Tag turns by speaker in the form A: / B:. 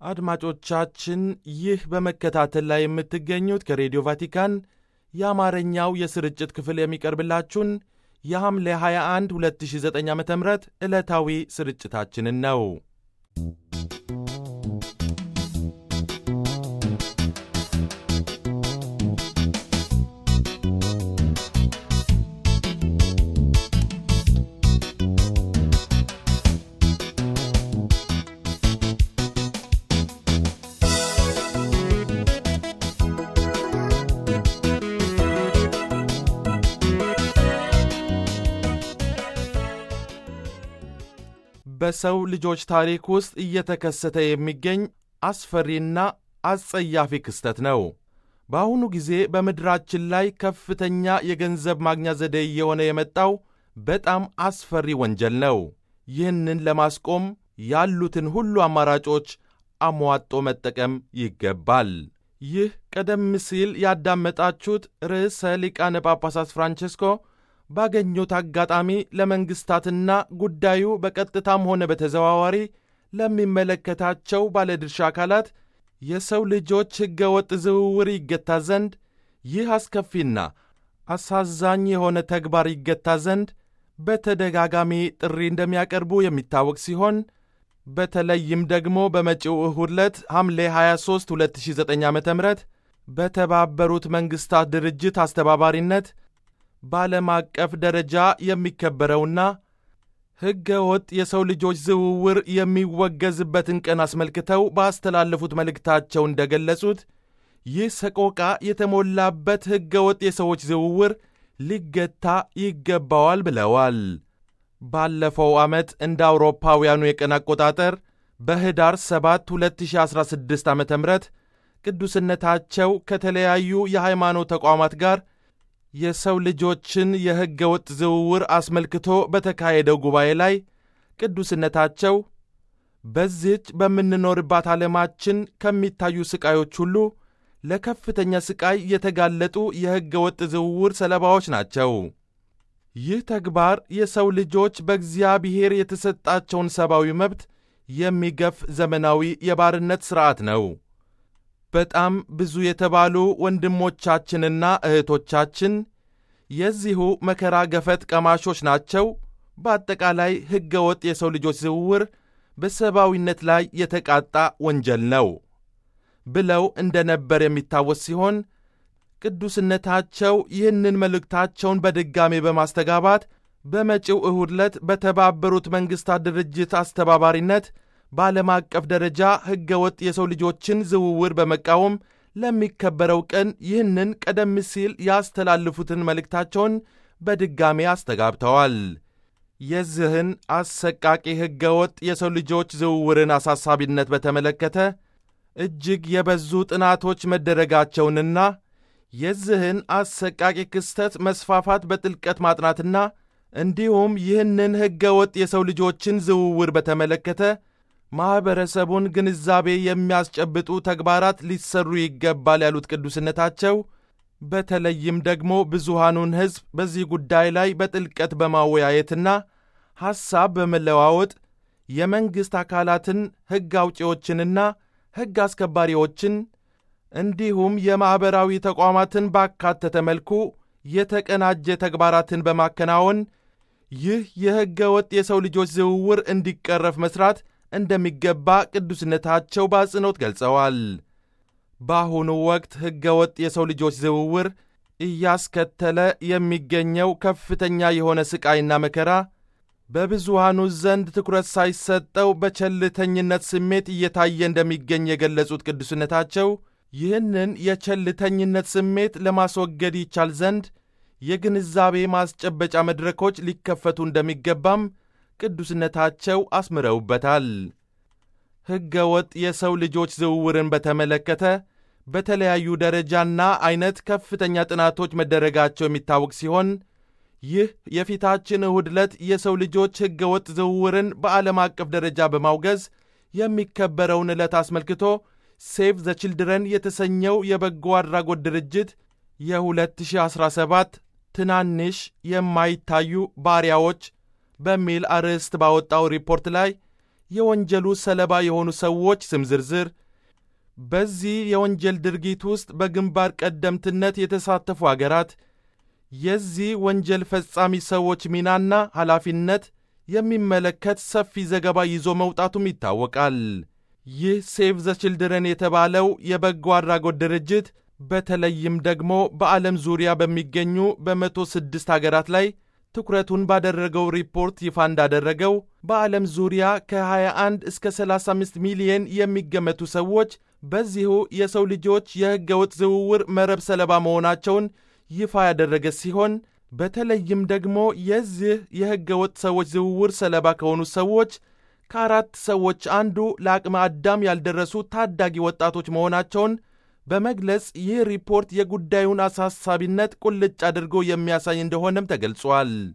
A: አድማጮቻችን ይህ በመከታተል ላይ የምትገኙት ከሬዲዮ ቫቲካን የአማርኛው የስርጭት ክፍል የሚቀርብላችሁን የሐምሌ 21 2009 ዓ ም ዕለታዊ ስርጭታችንን ነው። በሰው ልጆች ታሪክ ውስጥ እየተከሰተ የሚገኝ አስፈሪና አስጸያፊ ክስተት ነው። በአሁኑ ጊዜ በምድራችን ላይ ከፍተኛ የገንዘብ ማግኛ ዘዴ እየሆነ የመጣው በጣም አስፈሪ ወንጀል ነው። ይህንን ለማስቆም ያሉትን ሁሉ አማራጮች አሟጦ መጠቀም ይገባል። ይህ ቀደም ሲል ያዳመጣችሁት ርዕሰ ሊቃነ ጳጳሳት ፍራንቼስኮ ባገኙት አጋጣሚ ለመንግሥታትና ጉዳዩ በቀጥታም ሆነ በተዘዋዋሪ ለሚመለከታቸው ባለድርሻ አካላት የሰው ልጆች ሕገወጥ ዝውውር ይገታ ዘንድ ይህ አስከፊና አሳዛኝ የሆነ ተግባር ይገታ ዘንድ በተደጋጋሚ ጥሪ እንደሚያቀርቡ የሚታወቅ ሲሆን በተለይም ደግሞ በመጪው እሁድ ዕለት ሐምሌ 23 2009 ዓ ም በተባበሩት መንግሥታት ድርጅት አስተባባሪነት በዓለም አቀፍ ደረጃ የሚከበረውና ሕገ ወጥ የሰው ልጆች ዝውውር የሚወገዝበትን ቀን አስመልክተው ባስተላለፉት መልእክታቸው እንደገለጹት ይህ ሰቆቃ የተሞላበት ሕገ ወጥ የሰዎች ዝውውር ሊገታ ይገባዋል ብለዋል። ባለፈው ዓመት እንደ አውሮፓውያኑ የቀን አቆጣጠር በኅዳር 7 2016 ዓ ም ቅዱስነታቸው ከተለያዩ የሃይማኖት ተቋማት ጋር የሰው ልጆችን የሕገ ወጥ ዝውውር አስመልክቶ በተካሄደው ጉባኤ ላይ ቅዱስነታቸው በዚህች በምንኖርባት ዓለማችን ከሚታዩ ሥቃዮች ሁሉ ለከፍተኛ ሥቃይ የተጋለጡ የሕገ ወጥ ዝውውር ሰለባዎች ናቸው። ይህ ተግባር የሰው ልጆች በእግዚአብሔር የተሰጣቸውን ሰብአዊ መብት የሚገፍ ዘመናዊ የባርነት ሥርዓት ነው። በጣም ብዙ የተባሉ ወንድሞቻችንና እህቶቻችን የዚሁ መከራ ገፈት ቀማሾች ናቸው። በአጠቃላይ ሕገ ወጥ የሰው ልጆች ዝውውር በሰብአዊነት ላይ የተቃጣ ወንጀል ነው ብለው እንደ ነበር የሚታወስ ሲሆን ቅዱስነታቸው ይህንን መልእክታቸውን በድጋሜ በማስተጋባት በመጪው እሁድ ዕለት በተባበሩት መንግሥታት ድርጅት አስተባባሪነት በዓለም አቀፍ ደረጃ ሕገ ወጥ የሰው ልጆችን ዝውውር በመቃወም ለሚከበረው ቀን ይህንን ቀደም ሲል ያስተላልፉትን መልእክታቸውን በድጋሜ አስተጋብተዋል። የዚህን አሰቃቂ ሕገ ወጥ የሰው ልጆች ዝውውርን አሳሳቢነት በተመለከተ እጅግ የበዙ ጥናቶች መደረጋቸውንና የዚህን አሰቃቂ ክስተት መስፋፋት በጥልቀት ማጥናትና እንዲሁም ይህንን ሕገ ወጥ የሰው ልጆችን ዝውውር በተመለከተ ማኅበረሰቡን ግንዛቤ የሚያስጨብጡ ተግባራት ሊሰሩ ይገባል ያሉት ቅዱስነታቸው በተለይም ደግሞ ብዙሃኑን ሕዝብ በዚህ ጉዳይ ላይ በጥልቀት በማወያየትና ሐሳብ በመለዋወጥ የመንግሥት አካላትን ሕግ አውጪዎችንና ሕግ አስከባሪዎችን እንዲሁም የማኅበራዊ ተቋማትን ባካተተ መልኩ የተቀናጀ ተግባራትን በማከናወን ይህ የሕገ ወጥ የሰው ልጆች ዝውውር እንዲቀረፍ መሥራት እንደሚገባ ቅዱስነታቸው በአጽንኦት ገልጸዋል። በአሁኑ ወቅት ሕገ ወጥ የሰው ልጆች ዝውውር እያስከተለ የሚገኘው ከፍተኛ የሆነ ሥቃይና መከራ በብዙሃኑ ዘንድ ትኩረት ሳይሰጠው በቸልተኝነት ስሜት እየታየ እንደሚገኝ የገለጹት ቅዱስነታቸው ይህንን የቸልተኝነት ስሜት ለማስወገድ ይቻል ዘንድ የግንዛቤ ማስጨበጫ መድረኮች ሊከፈቱ እንደሚገባም ቅዱስነታቸው አስምረውበታል። ሕገ ወጥ የሰው ልጆች ዝውውርን በተመለከተ በተለያዩ ደረጃና ዐይነት ከፍተኛ ጥናቶች መደረጋቸው የሚታወቅ ሲሆን ይህ የፊታችን እሁድ ዕለት የሰው ልጆች ሕገ ወጥ ዝውውርን በዓለም አቀፍ ደረጃ በማውገዝ የሚከበረውን ዕለት አስመልክቶ ሴቭ ዘ ችልድረን የተሰኘው የበጎ አድራጎት ድርጅት የ2017 ትናንሽ የማይታዩ ባሪያዎች በሚል አርዕስት ባወጣው ሪፖርት ላይ የወንጀሉ ሰለባ የሆኑ ሰዎች ስም ዝርዝር፣ በዚህ የወንጀል ድርጊት ውስጥ በግንባር ቀደምትነት የተሳተፉ አገራት፣ የዚህ ወንጀል ፈጻሚ ሰዎች ሚናና ኃላፊነት የሚመለከት ሰፊ ዘገባ ይዞ መውጣቱም ይታወቃል። ይህ ሴቭ ዘ ችልድረን የተባለው የበጎ አድራጎት ድርጅት በተለይም ደግሞ በዓለም ዙሪያ በሚገኙ በመቶ ስድስት አገራት ላይ ትኩረቱን ባደረገው ሪፖርት ይፋ እንዳደረገው በዓለም ዙሪያ ከ21 እስከ 35 ሚሊየን የሚገመቱ ሰዎች በዚሁ የሰው ልጆች የሕገ ወጥ ዝውውር መረብ ሰለባ መሆናቸውን ይፋ ያደረገ ሲሆን በተለይም ደግሞ የዚህ የሕገ ወጥ ሰዎች ዝውውር ሰለባ ከሆኑ ሰዎች ከአራት ሰዎች አንዱ ለአቅመ አዳም ያልደረሱ ታዳጊ ወጣቶች መሆናቸውን በመግለጽ ይህ ሪፖርት የጉዳዩን አሳሳቢነት ቁልጭ አድርጎ የሚያሳይ እንደሆነም ተገልጿል።